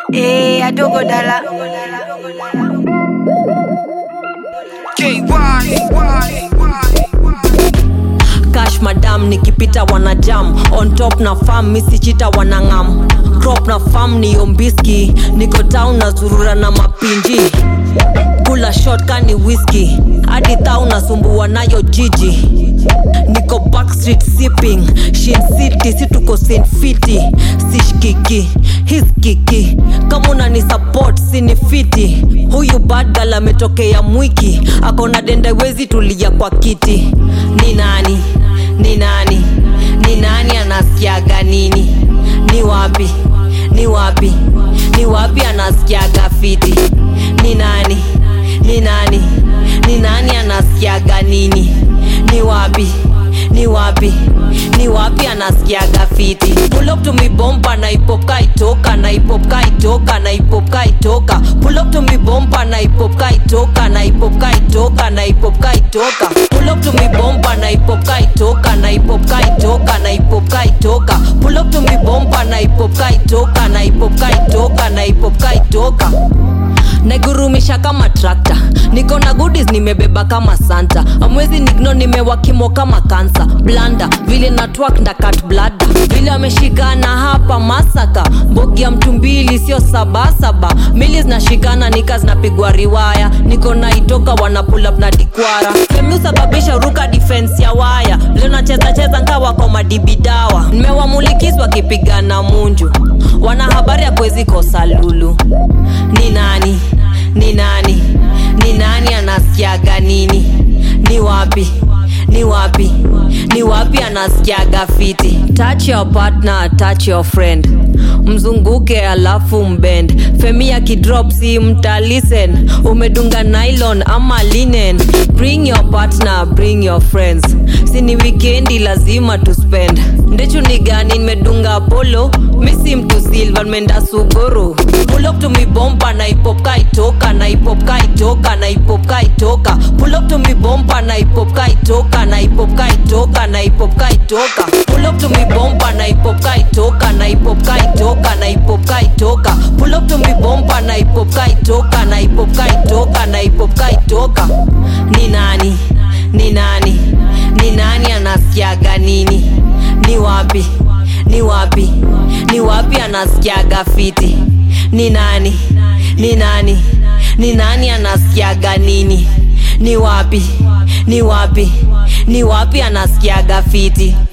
Eh, adogo dala. cash madam nikipita wanajam on top na fam misichita wanangam crop na fam ni ombiski niko town na zurura na mapinji kula shot kani whisky hadi thau nasumbua nayo jiji niko backstreet sipping shin city si tuko Saint fiti sishkiki hiskiki kama unani support sini fiti huyu badgal ametokea mwiki akona dendewezi tulia kwa kiti ni nani ni nani ni nani anasikiaga nini ni wapi ni wapi ni wapi anasikiaga fiti ni nani ni nani ni nani anasikiaga nini ni wapi ni wapi ni wapi anasikiaga fiti pull up to me bomba na ipop kaitoka na ipop kaitoka na ipop kaitoka pull up to me bomba na ipop kaitoka na ipop kaitoka na ipop kaitoka pull up to me bomba na ipop kaitoka na ipop kaitoka na ipop kaitoka pull up to me bomba na ipop kaitoka na ipop kaitoka na ipop kaitoka naigurumisha kama trakta niko na goodies nimebeba kama santa amwezi nigno nimewakimo kama kansa blanda vile na twak nda kat blada vile ameshikana hapa masaka mbogi ya mtu mbili sio sabasaba mili zinashikana nika zinapigwa riwaya niko na itoka wana pull up na dikwara femi usababisha ruka defense ya waya vile nacheza cheza nkawa kwa madibidawa nimewamulikis wakipigana munju wana habari ya kwezi kosa lulu ni nani ni nani ni nani anasikiaga nini ni wapi ni wapi ni wapi anasikiaga fiti touch your partner touch your friend mzunguke alafu mbend femi ya kidrop si mtalisen umedunga nylon ama linen bring your partner bring your friends sini wikendi lazima tuspend ndechu ni gani nimedunga polo misi mtu silva nimeenda suguru pull up to me bomba na ipop kaitoka na ipop kaitoka na ipop kaitoka pull up to me bomba na ipop kaitoka na ipop kaitoka na ipop kaitoka pull up to me bomba na ipop kaitoka na ipop kaitoka na ipop kaitoka pull up to me bomba na ipop kaitoka na ipop kaitoka na ipop kaitoka ni nani ni nani ni nani anasikiaga nini ni wapi ni wapi ni wapi anasikiaga fiti ni nani ni nani ni nani anasikiaga nini ni wapi ni wapi ni wapi anasikiaga fiti